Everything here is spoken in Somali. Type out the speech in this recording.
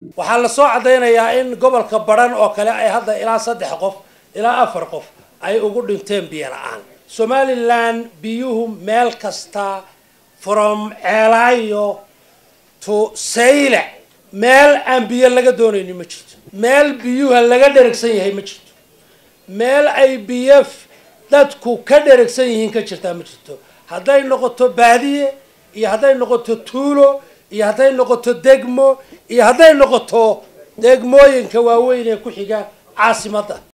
waxaa lasoo caddaynayaa in gobolka badhan oo kale ay hadda ilaa saddex qof ilaa afar qof ay ugu dhinteen biyo la-aan somalilan biyuhu meel kasta from ceelaayo to sayle meel aan biyo laga doonayni ma jirto meel biyuha laga dheragsan yahay ma jirto meel ay biyo dadku ka dheragsan yihiin ka jirtaa ma jirto hadday noqoto baadiye iyo hadday noqoto tuulo iyo hadday noqoto degmo iyo hadday noqoto degmooyinka waaweyn ee ku xiga caasimadda